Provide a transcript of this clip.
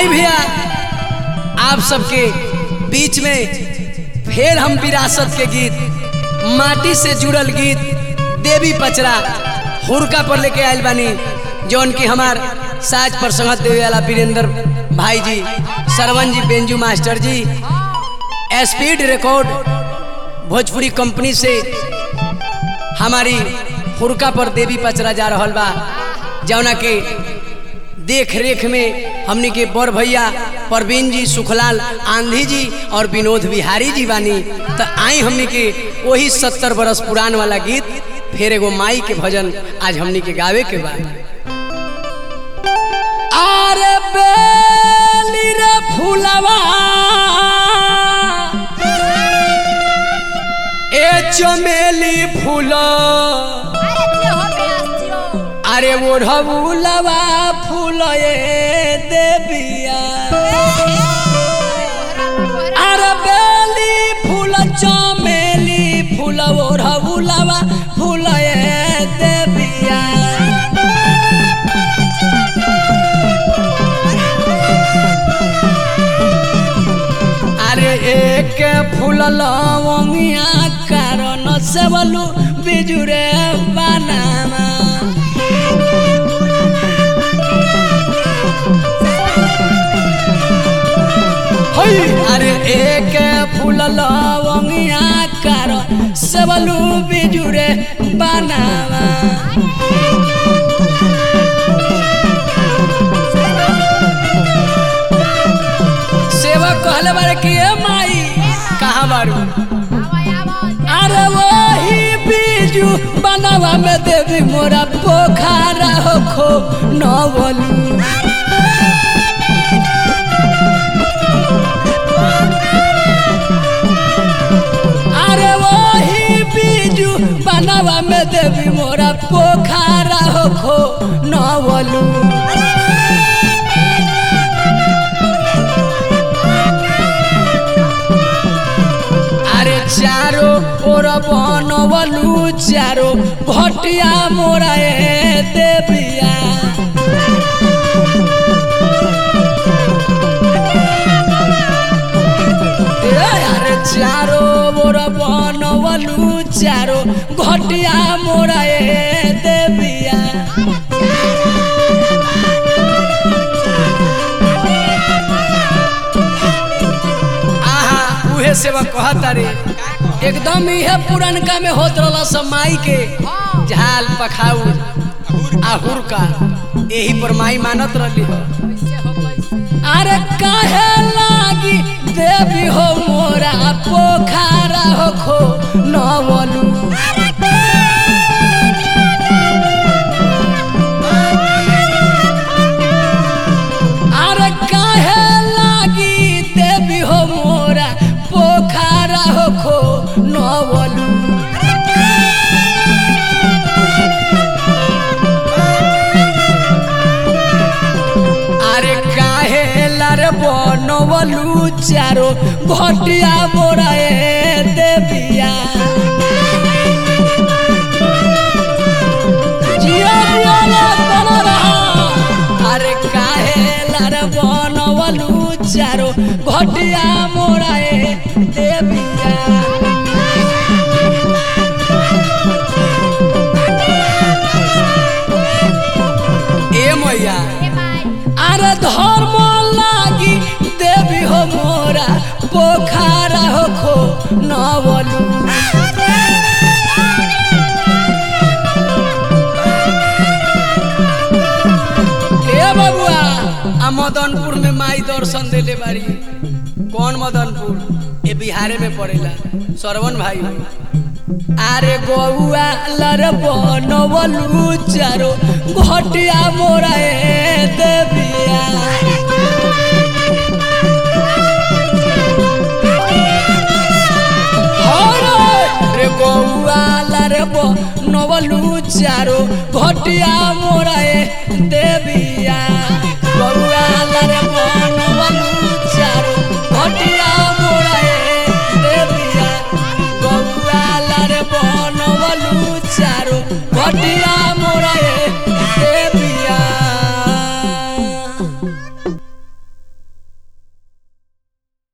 आई भैया आप सबके बीच में फिर हम विरासत के गीत माटी से जुड़ल गीत देवी पचरा हुरका पर लेके आयल बानी जौन की हमार साज पर संगत देवे वाला वीरेंद्र भाई जी सरवन जी बेंजू मास्टर जी स्पीड रिकॉर्ड भोजपुरी कंपनी से हमारी हुरका पर देवी पचरा जा रहल बा जौना के देख रेख में हमनी के बड़ भैया परवीन जी सुखलाल आंधी जी और विनोद बिहारी जी बानी तो आई हमनी के वही सत्तर बरस पुरान वाला गीत फिर एगो माई के भजन आज हमनी के गावे के बा आरे बेली रे फूलवा ए चमेली फूला अरे ओढ़बुलवा फूल देविया अरे बेली फूल चमेली फूल ओढ़बुलवा फूल देविया अरे एक फूल लवंगिया कारण से बोलू बिजुरे बनाना हई अरे एक फूल लवंगिया कर सबलू बिजुरे बनावा सेवा कहले बारे कि ए माई कहाँ बारू अरे वही बीजू बनावा में देवी मोरा पोखरा हो खो नवलू अरे वही बीजू बनावा में देवी मोरा पोखरा हो खो नवलू अरे चारो ओर बनवलू चारो भटिया मोरा ए देविया अरे चारो मोर बनवलू चारो घटिया मोरा ए देविया आहा उहे सेवा कहता रे एकदम इहे पुरनका में होत रहला सब माई के झाल पखाऊ आहुर का यही पर माई मानत रहली हो अरे काहे लागी देवी हो मोरा पोखरा हो खो नवलू अरे काहे लागी देवी हो मोरा पोखरा हो खो नवलू अरे काहे लार बनवलू चारो घटिया मोरा ए देविया जिया जिया ला तना रहा। अरे काहे लार बनवलू चारो घटिया मोरा ए देविया ए मैया अरे धर्म लागी देवी हो मोरा पोखरा हो खो नवलू ए बबुआ आ मदनपुर में माई दर्शन देले बारी कौन मदनपुर ये बिहारे में पड़ेला सरवन भाई हो আরে গৌয়া লার বনবলু চারো ঘটিয়া মোরা এ দেবিয়া রে গৌয়া লার বনবলু চারো ঘটিয়া মোরা